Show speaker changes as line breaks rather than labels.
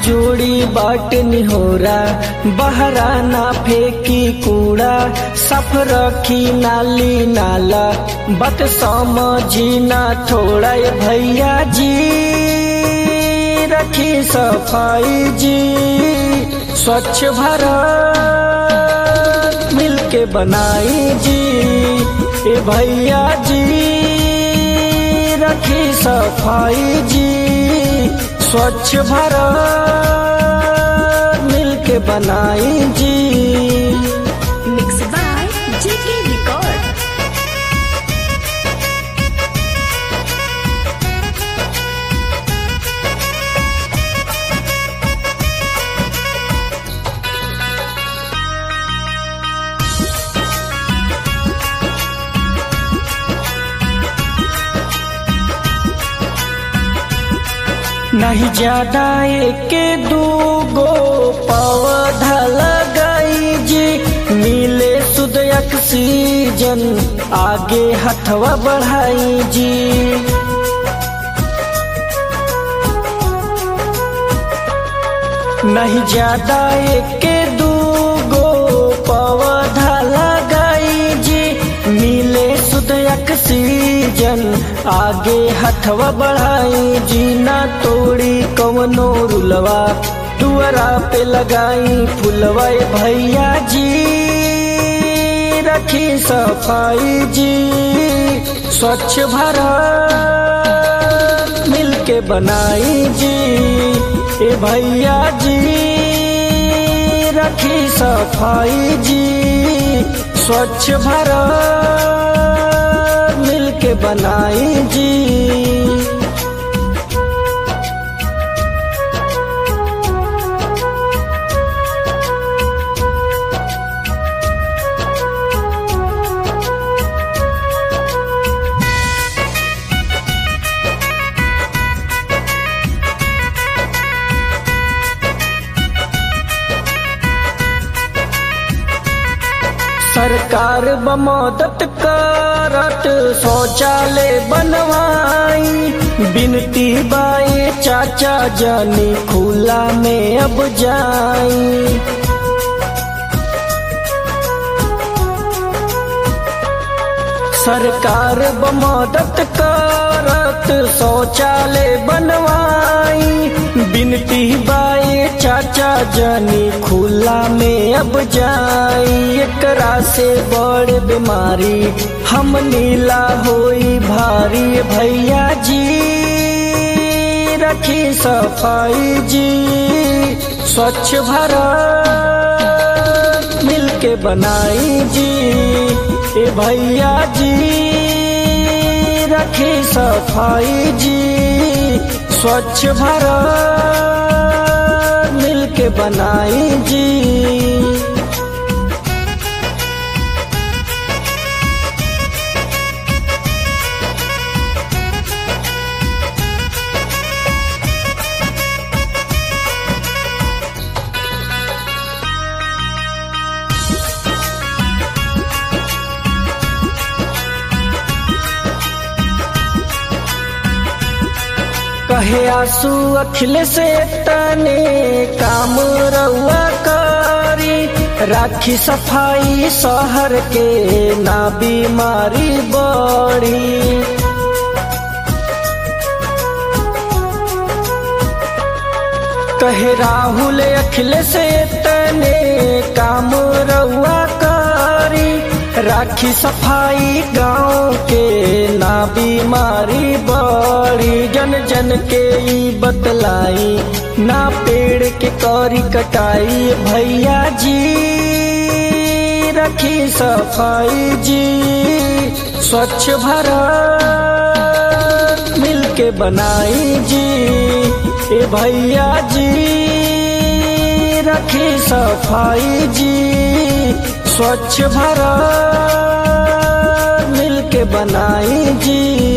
जोड़ी बाट निहोरा बहरा ना फेंकी कूड़ा सफ रखी नाली नाला बत समझी ना थोड़ा ये भैया जी रखी सफाई जी स्वच्छ भारत मिलके बनाई जी ए भैया जी रखी सफाई जी स्वच्छ भारत मिलके बनाई जी
Mixed by JK Record.
नहीं ज्यादा एक दूगो पौधा लगाई जी मिले शुद्ध ऑक्सीजन आगे हथवा बढ़ाई जी नहीं ज्यादा एक दूगो पौधा लगाई जी मिले शुद्ध ऑक्सीजन आगे हथवा बढ़ाई जी ना तोड़ी कवनो रुलवा दुआरा पे लगाई फुलवा ए भैया जी रखी सफाई जी स्वच्छ भारत मिलके बनाई जी ए भैया जी रखी सफाई जी स्वच्छ भारत मिलके बनाई जी सरकार बमदत करत शौचालय बनवाई बिनती बाए चाचा जानी खुला में अब जाई सरकार बमदत करत शौचालय बनवाई बिनती बाए चाचा जानी खुला में अब जाई एकरा से बड़ बीमारी हम नीला होई भारी भैया जी रखी सफाई जी स्वच्छ भारत मिलके बनाई जी ए भैया जी रखी सफाई जी स्वच्छ भारत मिलके बनाई जी कहे आंसू अखिल से तने काम रउआ करी राखी सफाई शहर के ना बीमारी बड़ी कहे राहुल अखिल से तने काम रउआ करी राखी सफाई गांव के ना बीमारी बड़ी जन जन के ई बतलाई ना पेड़ के करी कटाई भैया जी रखी सफाई जी स्वच्छ भारत मिलके बनाई जी ए भैया जी रखी सफाई जी स्वच्छ भारत मिलके बनाई जी